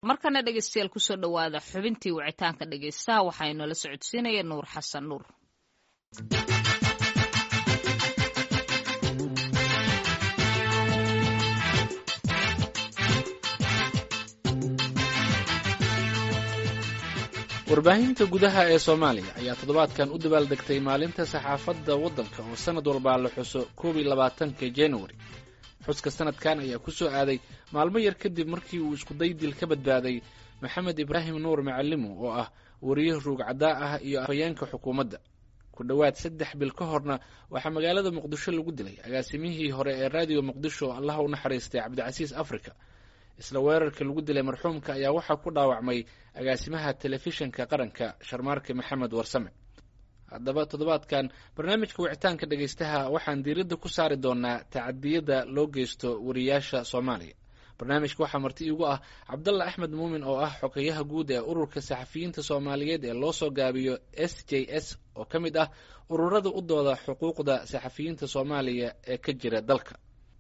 markana dhegeystayaal kusoo dhowaada xubintii wicitaanka dhegeystaha waxaa inoola socodsiinaya nuur xasan nuur warbaahinta gudaha ee soomaaliya ayaa toddobaadkan u dabaaldegtay maalinta saxaafadda waddanka oo sannad walbaa la xuso koob iyo labaatanka januari xuska sanadkan ayaa ku soo aaday maalmo yar kadib markii uu iskuday dil ka badbaaday maxamed ibraahim nuur macalimo oo ah wariye ruugcadaa ah iyo afhayeenka xukuumadda ku dhowaad saddex bil ka horna waxaa magaalada muqdisho lagu dilay agaasimihii hore ee raadiyo muqdisho allaha u naxariistay cabdicasiis africa isla weerarka lagu dilay marxuumka ayaa waxaa ku dhaawacmay agaasimaha telefishinka qaranka sharmaarke maxamed warsame haddaba toddobaadkan barnaamijka wicitaanka dhegeystaha waxaan diiradda ku saari doonaa tacadiyada loo geysto wariyaasha soomaaliya barnaamijka waxaa marti iigu ah cabdalla axmed muumin oo ah xogeyaha guud ee ururka saxafiyiinta soomaaliyeed ee loo soo gaabiyo s j s oo ka mid ah ururada u dooda xuquuqda saxafiyiinta soomaaliya ee ka jira dalka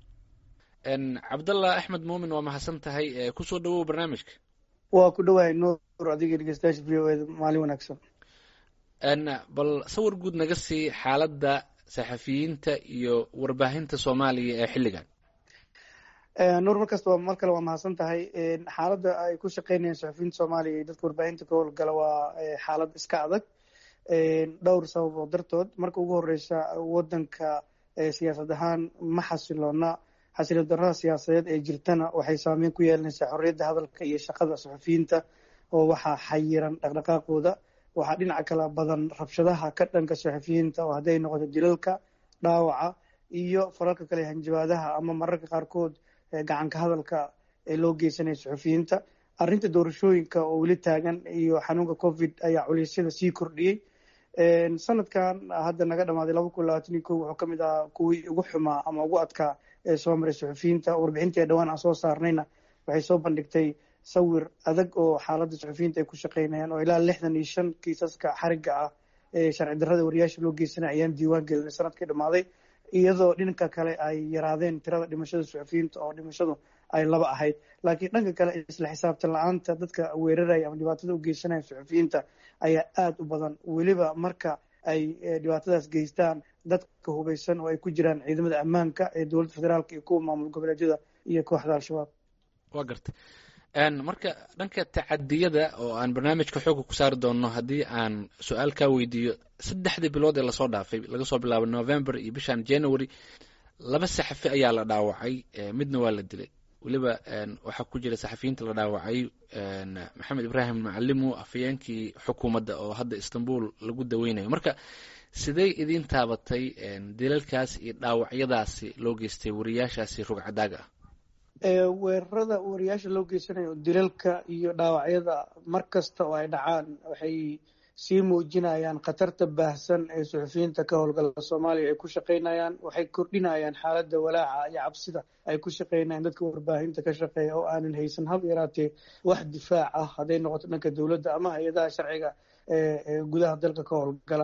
cabdalla axmed muumin waa mahadsan tahay kusoo dhawow barnaamijka waa ku dhowahay nuur adiga dhegeystayaasha v o eda maalin wanaagsan bal sawir guud naga sii xaaladda saxafiyiinta iyo warbaahinta soomaaliya ee xilligan nuur markasta mar kale waa mahadsan tahay xaaladda ay ku shaqeynayaan saxafiyiinta soomaaliya iyo dadka warbaahinta ka howlgala waa xaalad iska adag dhowr sababood dartood marka ugu horeysa wadanka siyaasad ahaan ma xasiloona xasilo darrada siyaasadeed ee jirtana waxay saameyn ku yeelanaysaa xorriyadda hadalka iyo shaqada saxafiyiinta oo waxaa xayiran dhaqdhaqaaqooda waxaa dhinaca kala badan rabshadaha ka dhanka saxafiyiinta oo hadday noqoto dilalka dhaawaca iyo falalka kale hanjabaadaha ama mararka qaarkood gacanka hadalka ee loo geysanaya saxafiyiinta arrinta doorashooyinka oo weli taagan iyo xanuunka covid ayaa culeysyada sii kordhiyey sanadkan hadda naga dhamaaday laba kun labaatan iyo ko wuxuu ka mid ahaa kuwii ugu xumaa ama ugu adkaa ee soo maray saxafiyiinta warbixintii dhowaan aan soo saarnayna waxay soo bandhigtay sawir adag oo xaaladda saxafiyiinta ay ku shaqeynayaan oo ilaa lixdan iyo shan kiisaska xariga ah ee sharci darrada wariyaasha loo geysanay ayaan diiwaan gelinay sanadkii dhammaaday iyadoo dhinka kale ay yaraadeen tirada dhimashada saxafiyiinta oo dhimashadu ay laba ahayd laakiin dhanka kale isla xisaabtan la-aanta dadka weeraraya ama dhibaatada u geysanaya saxafiyiinta ayaa aada u badan weliba marka ay dhibaatadaas geystaan dadka hubeysan oo ay ku jiraan ciidamada ammaanka ee dowladda federaalka iyo kuwa maamul goboleedyada iyo kooxda al-shabaab waa gartay marka dhanka tacadiyada oo aan barnaamijka xooga ku saari doonno haddii aan su-aal kaa weydiiyo saddexdii bilood ee lasoo dhaafay laga soo bilaabo november iyo bishan january laba saxafi ayaa la dhaawacay midna waa la dilay weliba waxaa ku jira saxafiyiinta la dhaawacay maxamed ibraahim macalimu afhayeenkii xukuumadda oo hadda istanbul lagu daweynayo marka sidey idiin taabatay dilalkaas iyo dhaawacyadaasi loo geystay wariyaashaasi rugcadaaga ah weerarada wariyaasha loo geysanayo dilalka iyo dhaawacyada mar kasta oo ay dhacaan waxay sii muujinayaan khatarta baahsan ee suxufiyiinta ka howlgala soomaaliya ay ku shaqeynayaan waxay kordhinayaan xaaladda walaaca iyo cabsida ay ku shaqeynayaan dadka warbaahinta ka shaqeeya oo aanan haysan hab yaraatee wax difaac ah hadday noqoto dhanka dowladda ama hay-adaha sharciga ee gudaha dalka ka howlgala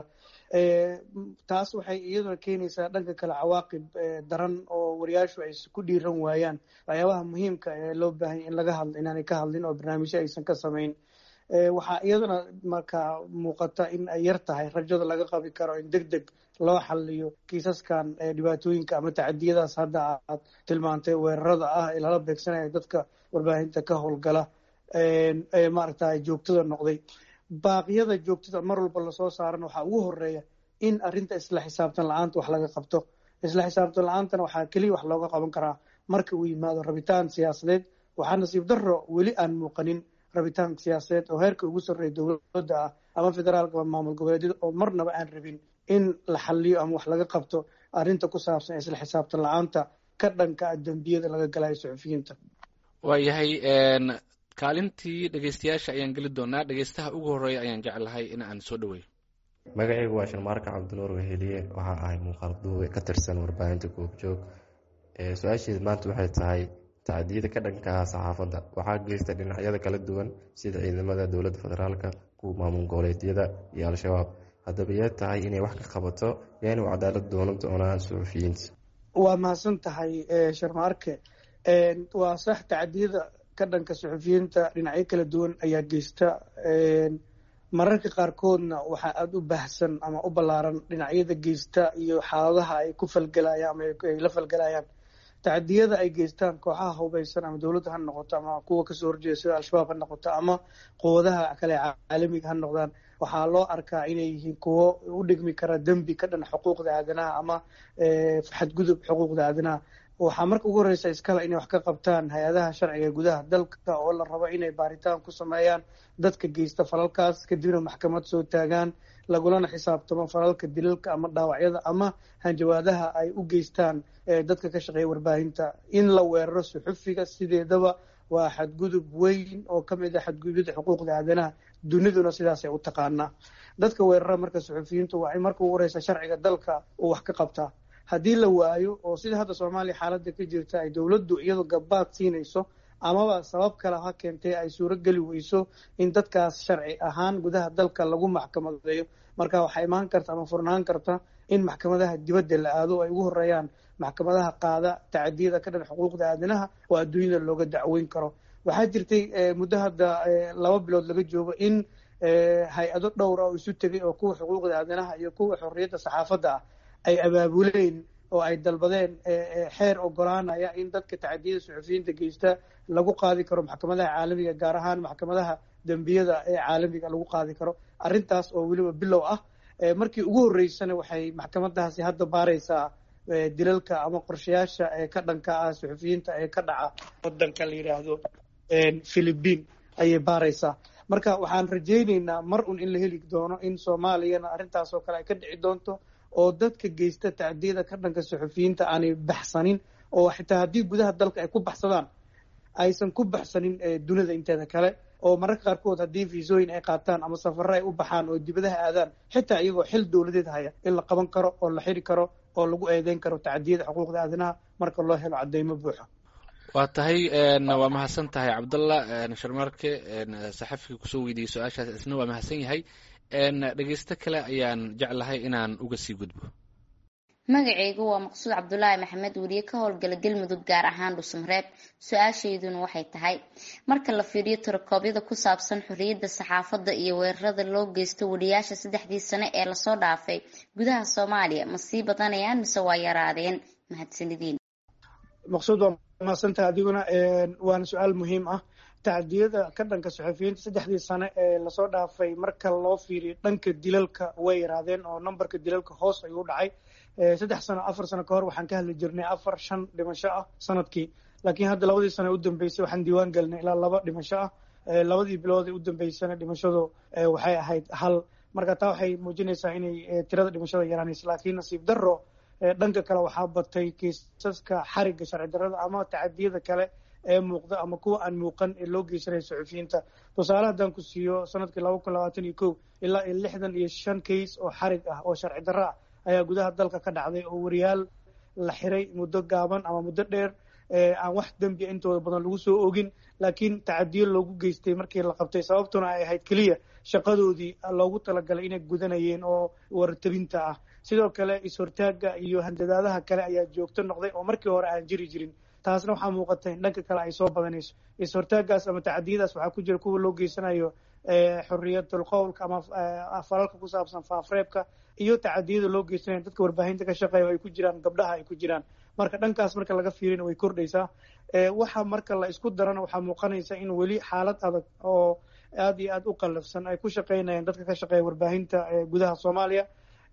taas waxay iyaduna keenaysaa dhanka kale cawaaqib daran oo wariyaashu ay ku dhiiran waayaan waxyaabaha muhiimka ee loo baahanya in laga hadlo inaanay ka hadlin oo barnaamijyo aysan ka samayn waxaa iyadana markaa muuqata in ay yar tahay rajada laga qabi karo in deg deg loo xaliyo kiisaskan dhibaatooyinka ama tacadiyadaas hadda aad tilmaantay weerarada ah ee lala beegsanaya dadka warbaahinta ka howlgala ee maaragta joogtada noqday baaqyada joogtada mar walba lasoo saarana waxaa ugu horeeya in arrinta isla xisaabtan la-aanta wax laga qabto isla xisaabtan la-aantana waxaa keliya wax looga qaban karaa marka uu yimaado rabitaan siyaasadeed waxaa nasiib darro weli aan muuqanin rabitaan siyaasadeed oo heerka ugu sarreeya dowladda ah ama federaalka ama maamul goboleedyada oo marnaba aan rabin in la xaliyo ama wax laga qabto arrinta ku saabsan isla xisaabtan la-aanta ka dhanka dembiyada laga galayo suxufiyiinta waayahay kaalintii dhegeystayaasha ayaan geli doonaa dhegeystaha ugu horeeya ayaan jeclahay in aan soo dhaweeyo magacaygu waa sharmaarka cabdinuur weheliye waxaa ahay muuqaal duube ka tirsan warbaahinta goobjoog su-aasheed maanta waxay tahay tacdiyada ka dhankaha saxaafadda waxaa geysta dhinacyada kala duwan sida ciidamada dowladda federaalka kuwa maamul goboleedyada iyo al-shabaab haddaba yee tahay inay wax ka qabato yaanu cadaalad doonan doonaan suxufiyiinta waa mahadsan tahay sharmaarke waa sax tacdiyada ka dhanka suxufiyiinta dhinacyo kala duwan ayaa geysta mararka qaarkoodna waxaa aada u baahsan ama u ballaaran dhinacyada geysta iyo xaaladaha ay ku falgelayaan ama ay la falgelayaan tacdiyada ay geystaan kooxaha hubeysan ama dowladda ha noqoto ama kuwa kasoo horjeeda sida al-shabaab ha noqoto ama quwadaha kale caalamiga ha noqdaan waxaa loo arkaa inay yihiin kuwo u dhigmi kara dembi ka dhan xuquuqda aadanaha ama xadgudub xuquuqda aadanaha waxaa marka ugu horreysa iskale inay wax ka qabtaan hay-adaha sharciga gudaha dalka oo la rabo inay baaritaan ku sameeyaan dadka geysta falalkaas kadibna maxkamad soo taagaan lagulana xisaabtamo falalka dilalka ama dhaawacyada ama hanjawaadaha ay u geystaan dadka ka shaqeeya warbaahinta in la weeraro suxufiga sideedaba waa xadgudub weyn oo ka mid ah xadgudubyada xuquuqda aadanaha duniduna sidaasay u taqaanaa dadka weerara marka suxufiyiintu waa in marka ugu horeysa sharciga dalka uu wax ka qabtaa haddii la waayo oo sida hadda soomaaliya xaaladda ka jirta ay dowladdu iyadoo gabaad siinayso amaba sabab kale ha keentee ay suuro geli weyso in dadkaas sharci ahaan gudaha dalka lagu maxkamadeeyo marka waxaa imaan karta ama furnaan karta in maxkamadaha dibadda la aado ay ugu horeeyaan maxkamadaha qaada tacadiyada ka dhan xuquuqda aadanaha oo adduunyada looga dacweyn karo waxaa jirtay muddo hadda laba bilood laga joogo in hay-ado dhowr ah oo isu tegay oo kuwa xuquuqda aadanaha iyo kuwa xorriyadda saxaafadda ah ay abaabuleen oo ay dalbadeen xeer ogolaanaya in dadka tacadiyada suxufiyiinta geysta lagu qaadi karo maxkamadaha caalamiga gaar ahaan maxkamadaha dembiyada ee caalamiga lagu qaadi karo arrintaas oo weliba bilow ah markii ugu horreysana waxay maxkamadahaasi hadda baaraysaa dilalka ama qorshayaasha ee ka dhanka ah suxufiyiinta ee ka dhaca wadanka la yidhaahdo philibiin ayay baaraysaa marka waxaan rajayneynaa mar un in la heli doono in soomaaliyana arrintaas oo kale ay ka dhici doonto oo dadka geysta tacdiyada ka dhanka suxufiyiinta aanay baxsanin oo xitaa haddii gudaha dalka ay ku baxsadaan aysan ku baxsanin dunida inteeda kale oo mararka qaarkood haddii fiisooyin ay qaataan ama safaro ay u baxaan oo dibadaha aadaan xitaa iyagoo xil dowladeed haya in la qaban karo oo la xiri karo oo lagu eedeyn karo tacdiyada xuquuqda aadanaha marka loo helo cadeymo buuxa waa tahay waa mahadsan tahay cabdallah sharmarke saxafiga kusoo weydiiyey su-aashaas isna waa mahadsan yahay dhegeysto kale ayaan jeclahay inaan uga sii gudbo magacaygu waa maqsuud cabdulaahi maxamed weriye ka howlgala galmudug gaar ahaan dhusmareeb su-aashayduna waxay tahay marka la fiiriyo tirakoobyada ku saabsan xorriyadda saxaafadda iyo weerarada loo geysto wariyaasha saddexdii sane ee lasoo dhaafay gudaha soomaaliya ma sii badanayaan mise waa yaraadeen mahadsanideen maqsuud waa mahadsantaha adiguna waana su-aal muhiim ah tacdiyada ka dhanka suxufiyiinta saddexdii sane ee lasoo dhaafay marka loo fiiriyo dhanka dilalka way yaraadeen oo numberka dilalka hoos ayuu u dhacay saddex sano afar sano kahor waxaan ka hadli jirnay afar shan dhimasho ah sanadkii laakiin hadda labadii sano u dambeysay waxaan diiwaan gelinay ilaa laba dhimasho ah labadii bilood ee u dambeysana dhimashadu waxay ahayd hal marka taa waxay muujinaysaa inay tirada dhimashada yaraanaysa laakiin nasiib darro dhanka kale waxaa batay kiisaska xarigga sharci darrada ama tacadiyada kale ee muuqda ama kuwa aan muuqan ee loo geysanaya suxufiyiinta tusaale haddaan ku siiyo sanadkii laba kun labaatan iyo kow ilaa iyo lixdan iyo shan kays oo xarig ah oo sharci darro ah ayaa gudaha dalka ka dhacday oo wariyaal la xiray muddo gaaban ama muddo dheer aan wax dembiya intooda badan lagu soo ogin laakiin tacadiyo loogu geystay markii la qabtay sababtuna ay ahayd keliya shaqadoodii loogu talagalay inay gudanayeen oo wartabinta ah sidoo kale is-hortaagga iyo handadaadaha kale ayaa joogto noqday oo markii hore aan jiri jirin taasna waxaa muuqata in dhanka kale ay soo badanayso is-hortaaggaas ama tacadiyadaas waxaa ku jira kuwa loo geysanayo xorriyatul qowlka ama falalka ku saabsan faafreebka iyo tacadiyada loo geysanayo dadka warbaahinta ka shaqeeya oo ay ku jiraan gabdhaha ay ku jiraan marka dhankaas marka laga fiirina way kordhaysaa waxa marka la isku darana waxaa muuqanaysa in weli xaalad adag oo aad iyo aad u qallafsan ay ku shaqaynayaan dadka ka shaqeeya warbaahinta gudaha soomaaliya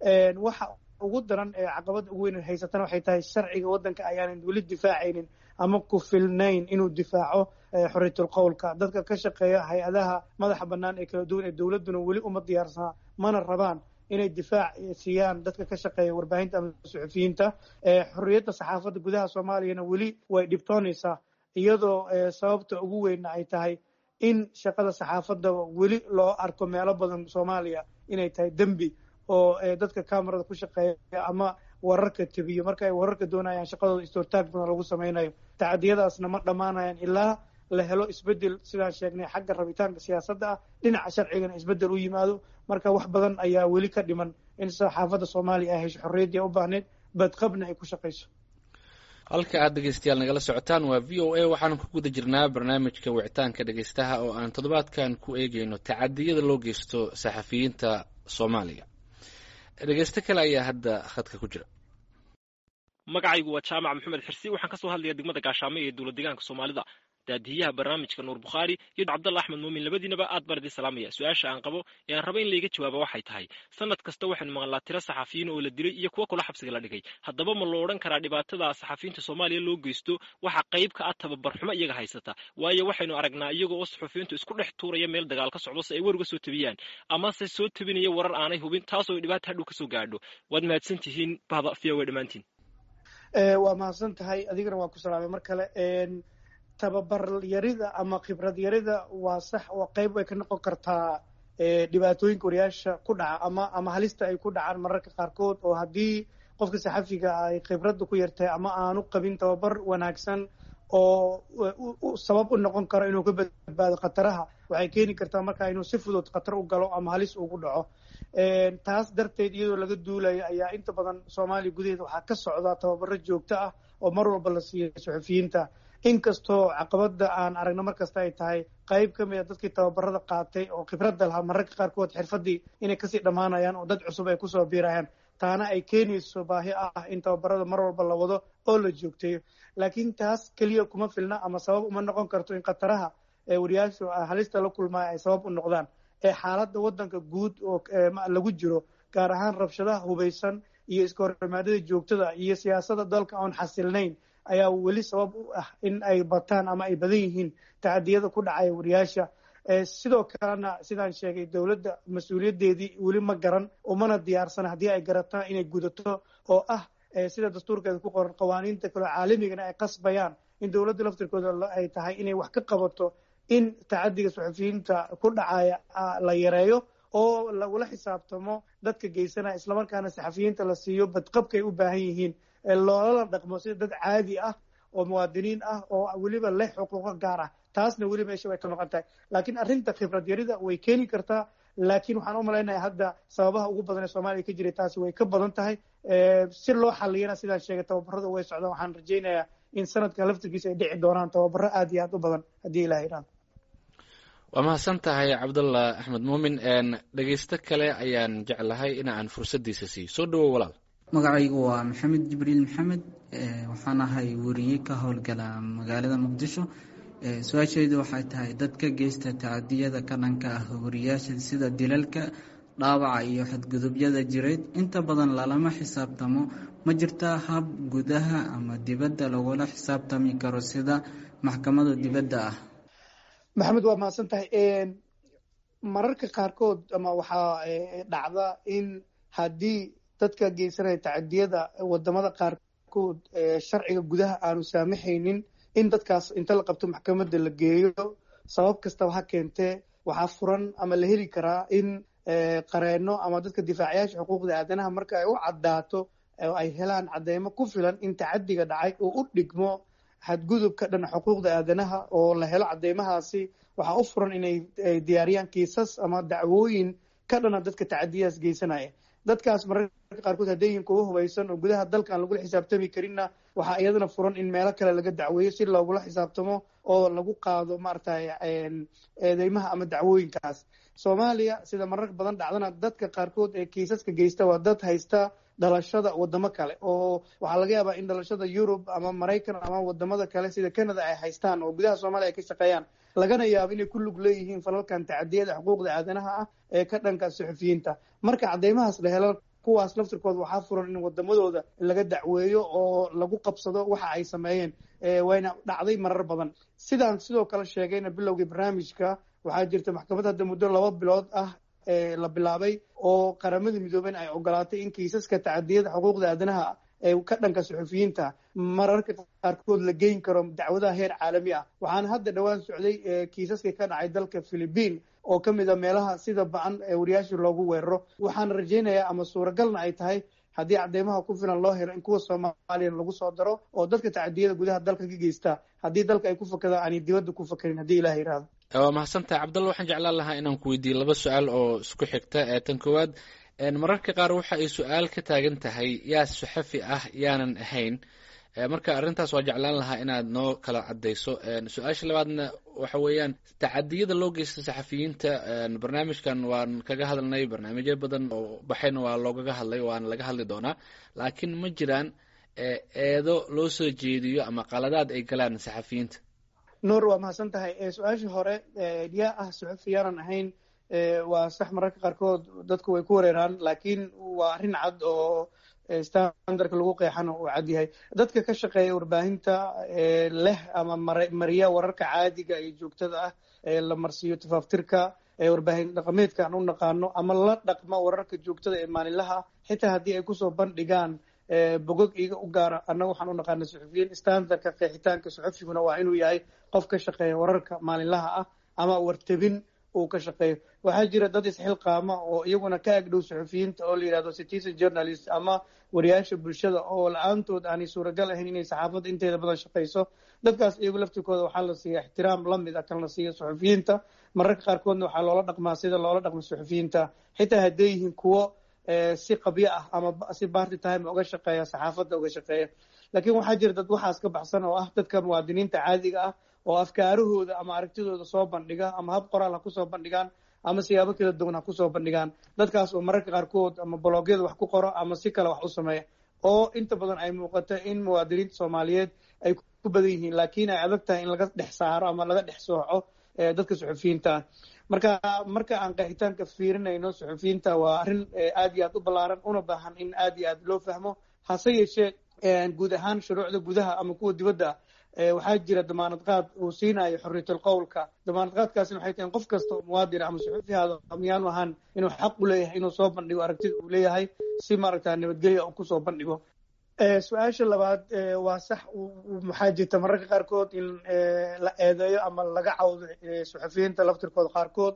waxa ugu daran ee caqabada ugu weyn haysatana waxay tahay sharciga waddanka ayaanan weli difaacaynin ama ku filnayn inuu difaaco xorriyatul qowlka dadka ka shaqeeya hay-adaha madaxa bannaan ee kala duwan ee dowladduna weli uma diyaarsanaa mana rabaan inay difaac siiyaan dadka ka shaqeeya warbaahinta ama suxufiyiinta xorriyadda saxaafadda gudaha soomaaliyana weli way dhibtoonaysaa iyadoo sababta ugu weynna ay tahay in shaqada saxaafadda weli loo arko meelo badan soomaaliya inay tahay dembi oo dadka camerada ku shaqeeya ama wararka tebiyo marka ay wararka doonayaan shaqadooda istortaag badan lagu samaynayo tacadiyadaasna ma dhammaanayaan ilaa la helo isbedel sidaan sheegnay xagga rabitaanka siyaasadda ah dhinaca sharcigana isbedel u yimaado marka wax badan ayaa weli ka dhiman in saxaafadda soomaaliya ay hesho xorriyaddii u baahneyd badqabna ay ku shaqayso halka aad dhegeystayaal nagala socotaan waa v o a waxaanu ku guda jirnaa barnaamijka wicitaanka dhegeystaha oo aan toddobaadkan ku eegeyno tacadiyada loo geysto saxafiyiinta soomaaliya dhegeysto kale ayaa hadda khadka ku jira magacaygu waa jaamac maxamed xirsi waxaan kasoo hadlaya degmada gaashaamo ee dowlad deegaanka soomaalida daadiyaha barnaamijka nuur bukhaari iyo cabdalla axmed muumin labadiinaba aad baan idin salaamaya su-aasha aan qabo ee aan raba in layga jawaaba waxay tahay sanad kasta waxaynu maqlaa tiro saxafiyiin oo la dilay iyo kuwo kula xabsiga la dhigay haddaba ma lo odhan karaa dhibaatada saxafiyiinta soomaaliya loo geysto waxa qayb ka ah tababarxumo iyaga haysata waayo waxaynu aragnaa iyaga oo saxufiyiintu isku dhex tuuraya meel dagaal ka socdo si ay war uga soo tabiyaan amase soo tabinaya warar aanay hubin taasoo dhibaata hadhow kasoo gaadho waad mahadsan tihiin bahda v o dhammaantiin waa mahadsan tahay adigana waa ku salaamay mar kale tababar yarida ama khibrad yarida waa sax oo qayb way ka noqon kartaa dhibaatooyinka wariyaasha ku dhaca ama ama halista ay ku dhacaan mararka qaarkood oo haddii qofka saxafiga ay khibradda ku yartahay ama aanu qabin tababar wanaagsan oo sabab u noqon karo inuu ka badbaado khataraha waxay keeni kartaa marka inuu si fudud khatar u galo ama halis ugu dhaco taas darteed iyadoo laga duulayo ayaa inta badan soomaaliya gudaheeda waxaa ka socda tababaro joogto ah oo mar walba la siiya suxufiyiinta inkastoo caqabada aan aragno markasta ay tahay qayb ka mid a dadkii tababarada qaatay oo khibradda lahaa mararka qaarkood xirfadii inay kasii dhammaanayaan oo dad cusub ay kusoo biirayaan taana ay keenayso baahi ah in tababarada mar walba la wado oo la joogteeyo laakiin taas keliya kuma filna ama sabab uma noqon karto in khataraha wariyaashu halista la kulmaya ay sabab u noqdaan ee xaaladda waddanka guud oo lagu jiro gaar ahaan rabshadaha hubaysan iyo iska horimaadada joogtada iyo siyaasada dalka oon xasilnayn ayaa weli sabab u ah in ay bataan ama ay badan yihiin tacadiyada ku dhacaya wariyaasha sidoo kalena sidaan sheegay dowladda mas-uuliyaddeedii weli ma garan umana diyaarsana haddii ay garataan inay gudato oo ah sida dastuurkeeda ku qoran qawaaniinta kaleo caalamigana ay qasbayaan in dowladda laftirkooda ay tahay inay wax ka qabato in tacadiga suxufiyiinta ku dhacaya la yareeyo oo lagula xisaabtamo dadka geysanaya islamarkaana saxafiyiinta la siiyo badqabkay u baahan yihiin loolala dhaqmo sida dad caadi ah oo muwaadiniin ah oo weliba leh xuquuqo gaar ah taasna weli meesha way ka maqan tahay laakiin arrinta khibrad yarida way keeni kartaa laakiin waxaan u malaynaya hadda sababaha ugu badan ee soomaaliya ka jiray taasi way ka badan tahay si loo xaliyana sidaan sheegay tababarada way socdaan waxaan rajaynayaa in sanadkan laftirkiisa ay dhici doonaan tababaro aad iyo aad u badan haddii ilaha idhaan waa mahadsan tahay cabdallah axmed muumin dhegeysto kale ayaan jeclahay in aan fursaddiisa siiyo soo dhawow walaal magacaygu waa maxamed jibriil maxamed waxaan ahay weriye ka howlgala magaalada muqdisho su-aashaydu waxay tahay dadka geysta tacadiyada ka dhanka ah wariyaasha sida dilalka dhaawaca iyo xadgudubyada jireed inta badan lalama xisaabtamo ma jirtaa hab gudaha ama dibadda lagula xisaabtami karo sida maxkamada dibadda ah maxamed waa mahadsan tahay mararka qaarkood ama waxaa dhacda in haddii dadka geysanaya tacadiyada wadamada qaarkood sharciga gudaha aanu saamaxaynin in dadkaas inta la qabto maxkamadda la geeyo sabab kastaba ha keentee waxaa furan ama la heli karaa in qareeno ama dadka difaacayaasha xuquuqda aadanaha marka ay u caddaato oo ay helaan cadeymo ku filan in tacadiga dhacay oo u dhigmo xadgudub ka dhan xuquuqda aadanaha oo la helo cadeymahaasi waxaa u furan inay diyaariyaan kiisas ama dacwooyin ka dhana dadka tacadiyadaas geysanaya dadkaas mararka qaarkood hadday yihiin kuwa hubaysan oo gudaha dalka aan lagula xisaabtami karinna waxaa iyadana furan in meelo kale laga dacweeyo si loogula xisaabtamo oo lagu qaado maaragtay eedeymaha ama dacwooyinkaas soomaaliya sida marar badan dhacdana dadka qaarkood ee kiisaska geysta waa dad haysta dhalashada wadamo kale oo waxaa laga yaabaa in dhalashada yurub ama maraykan ama wadamada kale sida canada ay haystaan oo gudaha soomaaliya ay ka shaqeeyaan lagana yaabo inay ku lug leeyihiin falalkan tacadiyada xuquuqda aadanaha ah ee ka dhanka suxufiyiinta marka cadeymahaas la helo kuwaas laftirkooda waxaa furan in wadamadooda laga dacweeyo oo lagu qabsado waxa ay sameeyeen wayna dhacday marar badan sidaan sidoo kale sheegayna bilowgii barnaamijka waxaa jirta maxkamad hadda muddo laba bilood ah la bilaabay oo qaramada midoobeen ay ogolaatay in kiisaska tacadiyada xuquuqda aadanaha ee ka dhanka suxufiyiinta mararka qaarkood la geyn karo dacwadaha heer caalami ah waxaana hadda dhowaan socday kiisaskii ka dhacay dalka philibiin oo ka mid a meelaha sida ba-an ee wariyaasha loogu weeraro waxaana rajaynayaa ama suuragalna ay tahay haddii cadeymaha ku filan loo helo in kuwa soomaaliya lagu soo daro oo dadka tacadiyada gudaha dalka ka geysta haddii dalka ay ku fakadaan aanay dibadda ku fakarin haddii ilaha yidhaahdo waa mahadsantahay cabdalla waxaan jeclaan lahaa inaan ku weydiiye laba su-aal oo isku xigta ee tan koowaad mararka qaar waxa ay su-aal ka taagan tahay yaa saxafi ah yaanan ahayn marka arrintaas waa jeclaan lahaa inaad noo kala cadayso su-aasha labaadna waxa weeyaan tacadiyada loo geysta saxafiyiinta barnaamijkan waan kaga hadalnay barnaamijyo badan oo baxayna waa loogaga hadlay waana laga hadli doonaa laakiin ma jiraan eedo loo soo jeediyo ama qaladaad ay galaan saxafiyiinta nuur waa mahadsan tahay su-aashii hore yaa ah suxufi yaanan ahayn waa sax mararka qaarkood dadku way ku wareeraan laakiin waa arrin cad oo standardka lagu qeexana uu cad yahay dadka ka shaqeeya warbaahinta leh ama mariya wararka caadiga iyo joogtada ah la marsiiyo tafaaftirka warbaahin dhaqameedka aan u naqaano ama la dhaqma wararka joogtada ee maalinlaha xitaa haddii ay kusoo bandhigaan bogog iga u gaara annaga waxaan u naqaana suxufiyiin standardka qeexitaanka suxufiguna waa inuu yahay qof ka shaqeeya wararka maalinlaha ah ama wartabin uu ka shaqeeyo waxaa jira dad isxilqaama oo iyaguna ka agdhow suxufiyiinta oo la yidhahdo citizen journalist ama wariyaasha bulshada oo la-aantood aanay suuragal ahayn inay saxaafadda inteeda badan shaqayso dadkaas iyagu laftirkooda waxaa la siiya ixtiraam lamid a kan la siiya suxufiyiinta mararka qaarkoodna waxaa loola dhaqmaa sida loola dhaqmo suxufiyiinta xitaa hadday yihiin kuwo si qabyo ah ama si barty time uga shaqeeya saxaafadda uga shaqeeya laakiin waxaa jira dad waxaas ka baxsan oo ah dadka muwaadiniinta caadiga ah oo afkaarahooda ama aragtidooda soo bandhiga ama hab qoraal ha kusoo bandhigaan ama siyaabo kala duwan ha kusoo bandhigaan dadkaas oo mararka qaarkood ama blogyada wax ku qoro ama si kale wax u sameeya oo inta badan ay muuqato in muwaadiniinta soomaaliyeed ay ku badan yihiin laakiin ay adag tahay in laga dhex saaro ama laga dhex sooco dadka suxufiyiinta ah marka marka aan qeexitaanka fiirinayno suxufiyiinta waa arrin aad iyo aad u ballaaran una baahan in aad iyo aad loo fahmo hase yeeshee guud ahaan shuruucda gudaha ama kuwa dibadda ah waxaa jira damaanad qaad uu siinayo xorriyatul qowlka damaanad qaadkaasina waxay tahay qof kasta oo muwaadin ama suxufi haado miyaanu ahaan inuu xaq u leeyahay inuu soo bandhigo aragtida uu leeyahay si maaragta nabadgelya uu kusoo bandhigo su-aasha labaad waa sax maxaa jirta mararka qaarkood in la eedeeyo ama laga cawdo suxufiyiinta laftirkooda qaarkood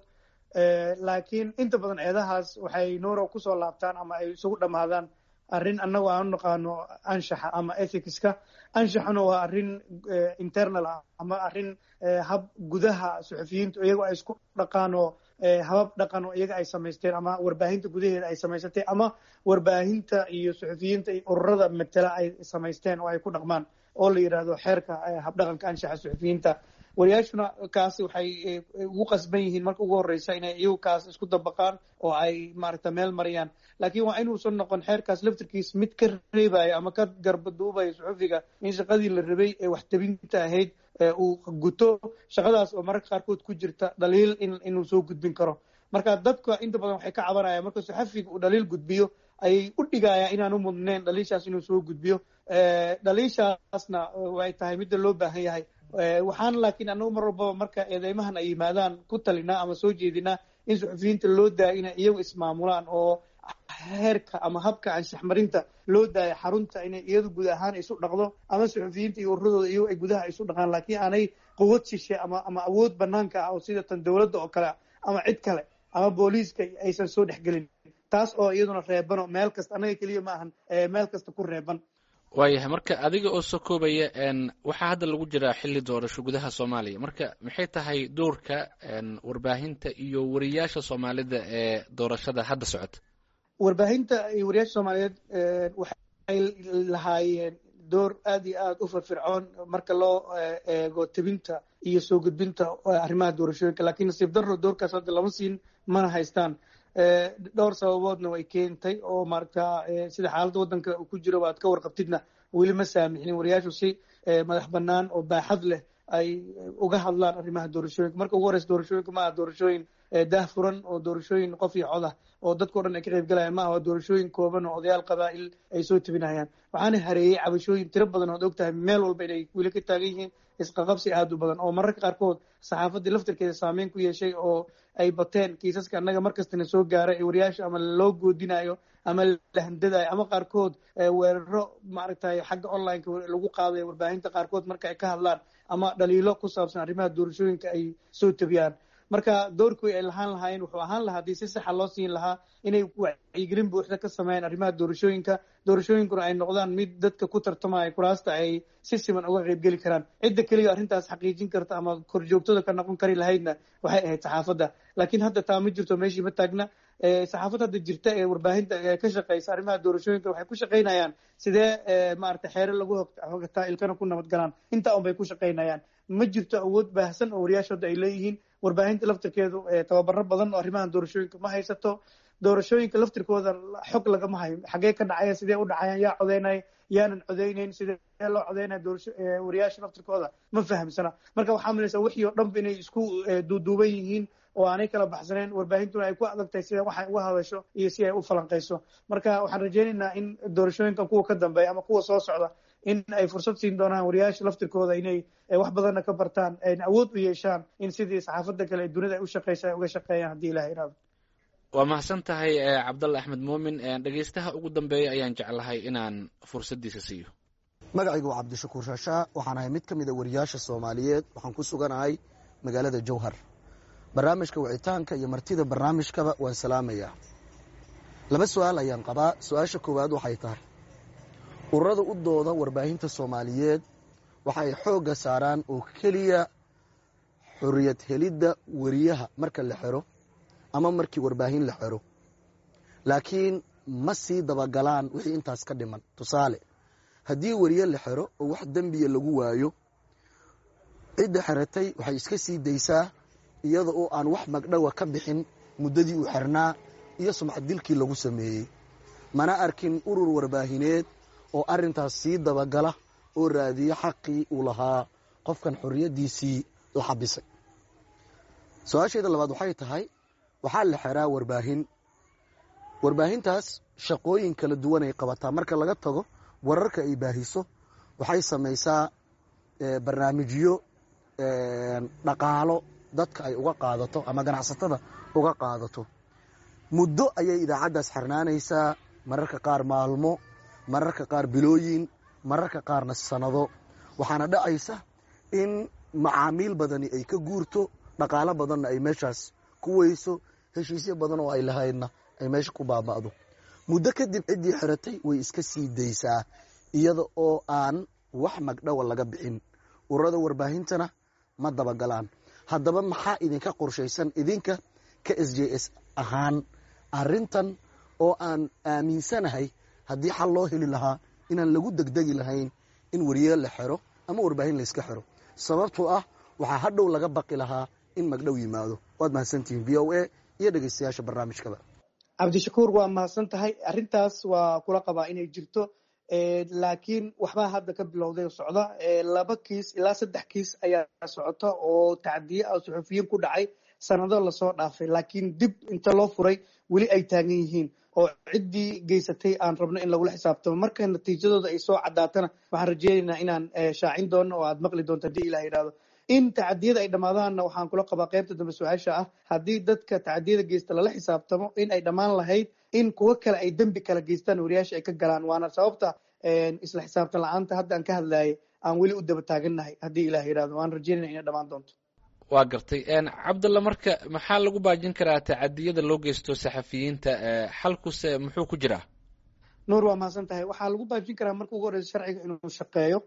laakiin inta badan eedahaas waxay nuuro kusoo laabtaan ama ay isugu dhammaadaan arrin annagu aan u naqaano anshaxa ama ethicska anshaxuna waa arrin internal ah ama arrin hab gudaha suxufiyiintu iyago ay isku dhaqaanoo habab dhaqan oo iyaga ay samaysteen ama warbaahinta gudaheeda ay samaysatay ama warbaahinta iyo suxufiyiinta iyo ururada matela ay samaysteen oo ay ku dhaqmaan oo la yidhaahdo xeerka habdhaqanka anshaxa suxufiyiinta wariyaashuna kaasi waxay ugu qasban yihiin marka ugu horreysa inay iyagu kaas isku dabaqaan oo ay maaragta meel mariyaan laakiin waa inuusan noqon xeerkaas laftirkiis mid ka reebaya ama ka garbaduubaya suxufiga in shaqadii la rabay ee waxtabinta ahayd uu guto shaqadaas oo mararka qaarkood ku jirta dhaliil inuu soo gudbin karo marka dadka inta badan waxay ka cabanayaan marka suxafiga uu dhaliil gudbiyo ayay u dhigayaan inaanu mudnayn dhaliishaas inuu soo gudbiyo dhaliishaasna way tahay midda loo baahan yahay waxaan laakiin anagu mar walbaba marka eedeymahan ay yimaadaan ku talinaa ama soo jeedinaa in suxufiyiinta loo daaya inay iyagu ismaamulaan oo heerka ama habka anshaxmarinta loo daaya xarunta inay iyadu guud ahaan isu dhaqdo ama suxufiyiinta iyo ururadooda iyagu ay gudaha isu dhaqaan laakiin aanay quwad shishe ama ama awood banaanka ah oo sida tan dowladda oo kale ama cid kale ama booliiska aysan soo dhexgelin taas oo iyaduna reebano meel kasta annaga keliya ma ahan meel kasta ku reeban waayahay marka adiga oo soo koobaya waxaa hadda lagu jiraa xilli doorasho gudaha soomaaliya marka maxay tahay doorka warbaahinta iyo wariyaasha soomaalida ee doorashada hadda socota warbaahinta iyo wariyaasha soomaaliyeed waxay lahaayeen door aad iyo aad u firfircoon marka loo eego tebinta iyo soo gudbinta arrimaha doorashooyinka laakiin nasiib darro doorkaas hadda lama siin mana haystaan dhowr sababoodna way keentay oo maaragta sida xaaladda waddanka uu ku jiro aad ka warqabtidna weli ma saamixnin wariyaashu si madax bannaan oo baaxad leh ay uga hadlaan arrimaha doorashooyinka marka ugu horeysa doorashooyinka ma aha doorashooyin daah furan oo doorashooyin qof iyo cod ah oo dadkao dhan ay ka qayb galayaan ma aha waa doorashooyin kooban oo odayaal qabaa'il ay soo tebinayaan waxaana hareeyey cabashooyin tiro badan ood ogtahay meel walba inay weli ka taagan yihiin isqaqabsi aad u badan oo mararka qaarkood saxaafaddii laftirkeeda saameyn ku yeeshay oo ay bateen kiisaska annaga markastana soo gaaray ee wariyaasha ama loo goodinayo ama la handadayo ama qaarkood weeraro maaragtay xagga onlineka lagu qaadayo warbaahinta qaarkood marka ay ka hadlaan ama dhaliilo ku saabsan arrimaha doorashooyinka ay soo tebiyaan marka doorkii ay lahaan lahaayeen wuxuu ahaan lahaa haddii si saxa loo siin lahaa inay wacyigelin buuxda ka sameeyaan arrimaha doorashooyinka doorashooyinkuna ay noqdaan mid dadka ku tartamaya kuraasta ay si siman uga qaybgeli karaan cidda keliya arrintaas xaqiijin karta ama korjoogtada ka noqon kari lahaydna waxay ahayd saxaafadda laakiin hadda taa ma jirto meeshii ma taagna saxaafadda hadda jirta ee warbaahinta ka shaqeysa arrimaha doorashooyinka waxay ku shaqaynayaan sidee maarata xeere lagu hogataa ilkana ku nabad galaan intaa un bay ku shaqaynayaan ma jirto awood baahsan oo wariyaashooda ay leeyihiin warbaahinta laftirkeedu tababaro badan oo arrimaha doorashooyinka ma haysato doorashooyinka laftirkooda xog lagama hayo xagee ka dhacaya sidee u dhacayaan yaa codeynaya yaanan codeyneyn sidee loo codeynaya doorasho wariyaasha laftirkooda ma fahamsana marka waxaa malaysaa wixii oo dhanba inay isku duuduuban yihiin oo aanay kala baxsaneen warbaahintuna ay ku adagtahay sida waxay uga hadasho iyo si ay u falanqayso marka waxaan rajaynaynaa in doorashooyinkan kuwa ka dambeeya ama kuwa soo socda in ay fursad siin doonaan wariyaasha laftirkooda inay wax badanna ka bartaan ayna awood u yeeshaan in sidii saxaafadda kale ee dunida ay u shaqeysa ay uga shaqeeyaan haddii ilaha iraado waa mahadsan tahay cabdalla axmed muumin dhegeystaha ugu dambeeya ayaan jeclahay inaan fursaddiisa siiyo magacaygu waa cabdishakuur shaashaa waxaan ahay mid ka mid a wariyaasha soomaaliyeed waxaan ku suganahay magaalada jowhar barnaamijka wicitaanka iyo martida barnaamijkaba waan salaamayaa laba su-aal ayaan qabaa su-aasha koowaad waxay tahay ururada u dooda warbaahinta soomaaliyeed waxa ay xoogga saaraan oo keliya xorriyad helidda wariyaha marka la xero ama markii warbaahin la xero laakiin ma sii dabagalaan wixii intaas ka dhiman tusaale haddii wariye la xero oo wax dembiya lagu waayo cidda xeratay waxay iska sii daysaa iyada oo aan wax magdhowa ka bixin muddadii uu xernaa iyo sumcad dilkii lagu sameeyey mana arkin urur warbaahineed oo arrintaas sii dabagala oo raadiyo xaqii uu lahaa qofkan xorriyaddiisii la xabisay su-aasheeda labaad waxay tahay waxaa la xeraa warbaahin warbaahintaas shaqooyin kala duwan ay qabataa marka laga tago wararka ay baahiso waxay samaysaa barnaamijyo dhaqaalo dadka ay uga qaadato ama ganacsatada uga qaadato muddo ayay idaacaddaas xirnaanaysaa mararka qaar maalmo mararka qaar bilooyin mararka qaarna sanado waxaana dhacaysa in macaamiil badani ay ka guurto dhaqaalo badanna ay meeshaas ku weyso heshiisyo badan oo ay lahaydna ay meesha ku baaba'do muddo kadib ciddii xiratay way iska sii daysaa iyada oo aan wax magdhowa laga bixin ururada warbaahintana ma dabagalaan haddaba maxaa idinka qorshaysan idinka ka s j s ahaan arintan oo aan aaminsanahay haddii xal loo heli lahaa inaan lagu degdegi lahayn in wariye la xero ama warbaahin layska xero sababtoo ah waxaa hadhow laga baqi lahaa in magdhow yimaado waad mahadsantihiin v o a iyo dhegeystayaasha barnaamijkaba cabdishakuur waa mahadsan tahay arrintaas waa kula qabaa inay jirto laakiin waxbaa hadda ka bilowday socda laba kiis ilaa saddex kiis ayaa socota oo tacdiye ah suxufiyiin ku dhacay sanado lasoo dhaafay laakiin dib inta loo furay weli ay taagan yihiin oo ciddii geysatay aan rabno in lagula xisaabtamo marka natiijadooda ay soo caddaatana waxaan rajeynaynaa inaan shaacin doono oo aad maqli doonto haddii ilah yidhahdo in tacadiyada ay dhammaadaanna waxaan kula qabaa qaybta dambe su-aasha ah haddii dadka tacadiyada geysta lala xisaabtamo in ay dhammaan lahayd in kuwo kale ay dembi kala geystaan wariyaasha ay ka galaan waana sababta isla xisaabtan la-aanta hadda aan ka hadlayay aan weli u daba taagannahay haddii ilah yidhahdo waan rajeynaya inay dhammaan doonto waa gartay cabdalla marka maxaa lagu baajin karaa tacadiyada loo geysto saxafiyiinta xalkuse muxuu ku jiraa nuur waa mahadsan tahay waxaa lagu baajin karaa marka ugu horeysa sharciga inuu shaqeeyo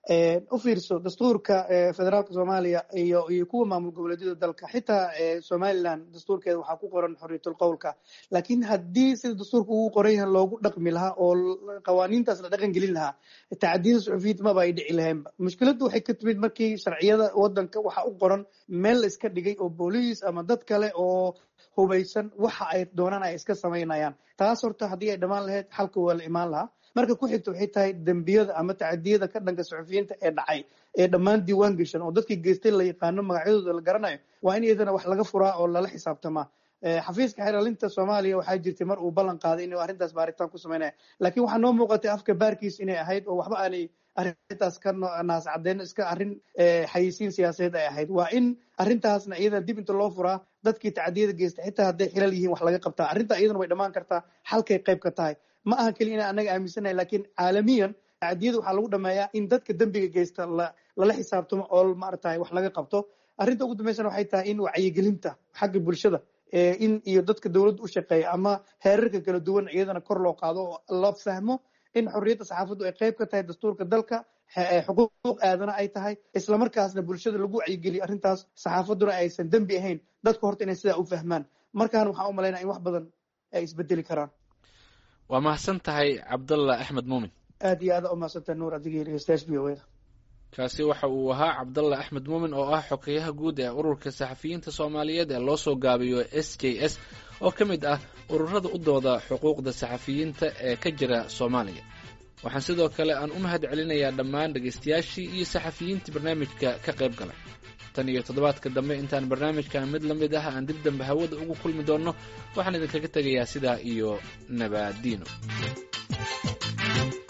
u fiirso dastuurka federaalka soomaaliya iyo iyo kuwa maamul goboleedyada dalka xitaa somaliland dastuurkeeda waxaa ku qoran xorriyatul qowlka laakiin haddii sida dastuurka ugu qoran yahay loogu dhaqmi lahaa oo qawaaniintaas la dhaqan gelin lahaa tacadiyada suxufiyiinta maba ay dhici lahaynba mushkiladdu waxay ka timid markii sharciyada wadanka waxa u qoran meel la iska dhigay oo booliis ama dad kale oo hubaysan waxa ay doonaan ay iska samaynayaan taas horta haddii ay dhammaan lahayd xalka waa la imaan lahaa marka ku xigta waxay tahay dembiyada ama tacadiyada ka dhanka suxufiyiinta ee dhacay ee dhammaan diiwaan geshan oo dadkii geystay la yaqaano magacyadooda la garanayo waa in iyadana wax laga furaa oo lala xisaabtamaa xafiiska xeeralinta soomaaliya waxaa jirtay mar uu ballan qaaday inuu arrintaas baaritaan ku samaynaya laakiin waxaa noo muuqatay afka baarkiis inay ahayd oo waxba aanay arrintaas ka naas caddeyn iska arrin xayisiin siyaasadeed ay ahayd waa in arrintaasna iyadana dib inta loo furaa dadkii tacadiyada geystay xitaa hadday xilal yihiin wax laga qabtaa arrinta iyadana way dhammaan kartaa xalkay qayb ka tahay ma aha keliya inaan anaga aaminsanahay laakiin caalamiyan tacadiyada waxaa lagu dhameeyaa in dadka dembiga geysta lala xisaabtamo oo maaragtay wax laga qabto arrinta ugu dambeysana waxay tahay in wacyigelinta xagga bulshada in iyo dadka dowladda u shaqeeya ama heerarka kala duwan iyadana kor loo qaado oo la fahmo in xorriyadda saxaafaddu ay qayb ka tahay dastuurka dalka xuquuq aadana ay tahay islamarkaasna bulshada lagu wacyigeliyo arrintaas saxaafadduna aysan dembi ahayn dadku horta inay sidaa u fahmaan markaan waxaan u malaynaya in wax badan ay isbedeli karaan waa mahadsan tahay cabdalla axmed muumin aad iyo aada umahadsantaha nuur adigii dhegeystayaasha v o da kaasi waxa uu ahaa cabdalla axmed muumin oo ah xogeyaha guud ee ururka saxafiyiinta soomaaliyeed ee loo soo gaabiyo s j s oo ka mid ah ururada u dooda xuquuqda saxafiyiinta ee ka jira soomaaliya waxaan sidoo kale aan u mahad celinayaa dhammaan dhegaystayaashii iyo saxafiyiintii barnaamijka ka qayb galay tan iyo toddobaadka dambe intaan barnaamijkan mid la mid ah aan dib dambe hawada ugu kulmi doonno waxaan idinkaga tegayaa sidaa iyo nabaadiino